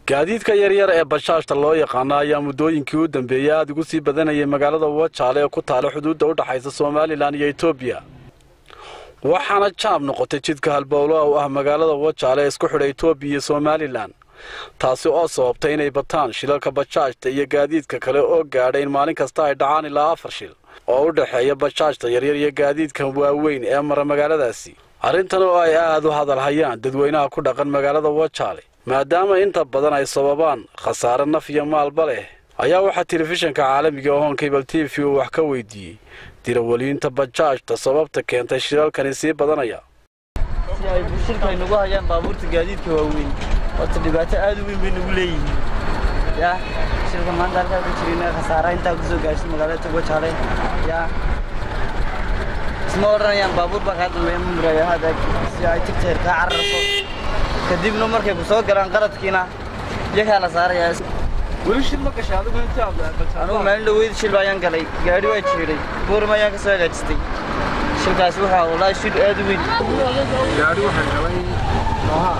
gaadiidka yaryar ee bashaashta loo yaqaano ayaa muddooyinkii u dambeeyey aada ugu sii badanayay magaalada wajaale ee ku taala xuduudda u dhexaysa somalilan iyo etoobiya waxaana jaab noqotay jidka halbowloa u ah magaalada wajaale ee isku xidha etoobiya iyo somalilan taasi oo sababtay inay bataan shilalka bajaajta iyo gaadiidka kale oo gaadha in maalin kasta ay dhacaan ilaa afar shil oo u dhexeeya bajaajta yaryar iyo gaadiidka waaweyn ee mara magaaladaasi arrintan oo ay aad u hadal hayaan dadweynaha ku dhaqan magaalada wajaale maadaama inta badan ay sababaan khasaare naf iyo maalba leh ayaa waxaa telefishinka caalamiga ohoon kabal t v uu wax ka weydiiyey dirawaliinta bajaajta sababta keentay shilalkani sii badanaya si ay bulshirka ay nagu hayaan baabuurta gaadiidka waaweyn waata dhibaato aad u weyn bay nagu leeyihiin yaa shilka maanta halkaa ku jirina khasaara intaa kusoo gaarsin magaalada wajaale yaa isma odhanayaan baabuur baa kaa dambeeya ma murayo hada si ay tigteer kaa cararso kadibna markay ku soo galaan qaradkiina iyagaa la saarayaa weli shil ma gashay adigu intii aad anugu maalin dhaweyd shil ayaan galay gaadhi waa jiiday buuram ayaan ka soo hagaajistay shilkaasi waxaa wallaahi shil aad u weyn gaadhi waxaan galay nooha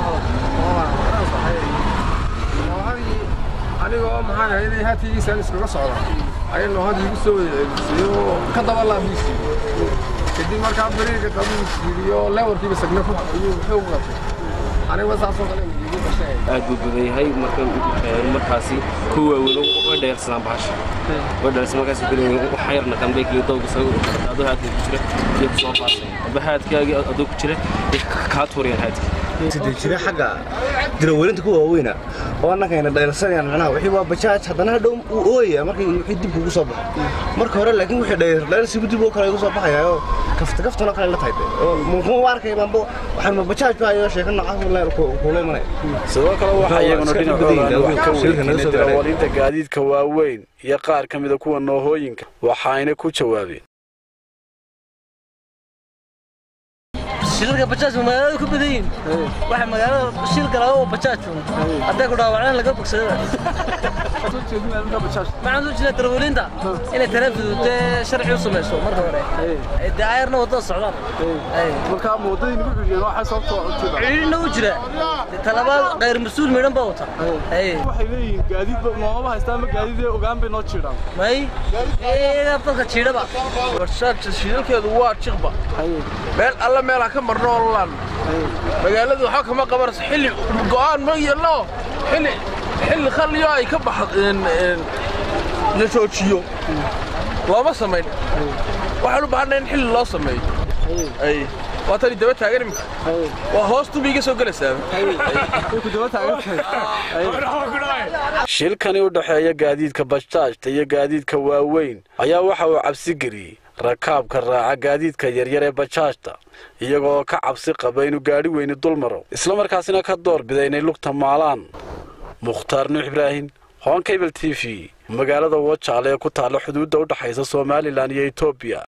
noohadii anigoo maxaan hayday haatigiisaan iskaga socda ayay noohadii igu soo wada ceebisay oo ka daba laabmiisii kadib markaa bariirka qabiisiiyo lewarkiiba sagna ku ayuu xoog qabtay aniga saasoo kale igu gashay aad buu badan yahay marka markaasi ku waaweyn way dheersadaan bahasha way dheersan markaas waxa yarna dambe kii dowga soo adoo haadka ku jira iyo ku soo faasay aba haadkaagi adoo ku jira kaa tuuriyaan haadka sidii jira xagga dirawelinta ku waaweyna oo annagayna dheelsanayaan macnaha wixii waa bajaaj haddana hadhow uu ooyaya markii wixii dib kugu soo baxo marka hore laakiin wixii dheer dheelsigu dib oo kale igu soo baxaya oo kafta kaftana kale la tahay oo muxuu u arkay baanbo waxaan ma bajaaj baa iyo sheeko noocaas leel kuula imanaya sidoo kale waxaa iyaguna dhinacooda wax ka weydiinay dirawaliinta gaadiidka waaweyn iyo qaar ka mida kuwa noohooyinka waxayna ku jawaabeen shilalka bajaajka magaalada ku badan yihin waxa magaalada shil gala oo bajaaj hadday ku dhaawaceen laga bogsada maxaan soo jeedaa darawaliinta inay taraafidute sharci u samayso marka hore dee ayarna wadada socdaan markaa moodadii nagu xidhiyeen waxaa sababtoo cuntada cidhina u jira talabaad khayr mas-uul midhan baa wata waxay leeyihiin gaadiidba noomaba haystaan ma gaadiidee ogaan bay noo jiidhaan may iyagaa dadka jiidhaba barshaadka shidalkeedu waa jiqba meel alla meelaa ka marno olan magaaladu waxaa kama qabanayso xilli go'aan ma yeelno xilli xilli khalliyo ay ka baxd la joojiyo looma samayn waxaan u baahanay in xilli loo sameeyo ay waa tani daba taagan iminka waa hoos dubi iga soo gelaysaa shilkani u dhexeeya gaadiidka bajaajta iyo gaadiidka waaweyn ayaa waxa uu cabsi geliyey rakaabka raaca gaadiidka yaryar ee bajaajta iyaga oo ka cabsi qaba inuu gaadhi weyni dul maro islamarkaasina ka door bida inay lugta maalaan mukhtaar nuux ibraahim hoon kabel t v magaalada wajaale ee ku taalla xuduudda u dhexaysa somalilan iyo etoobiya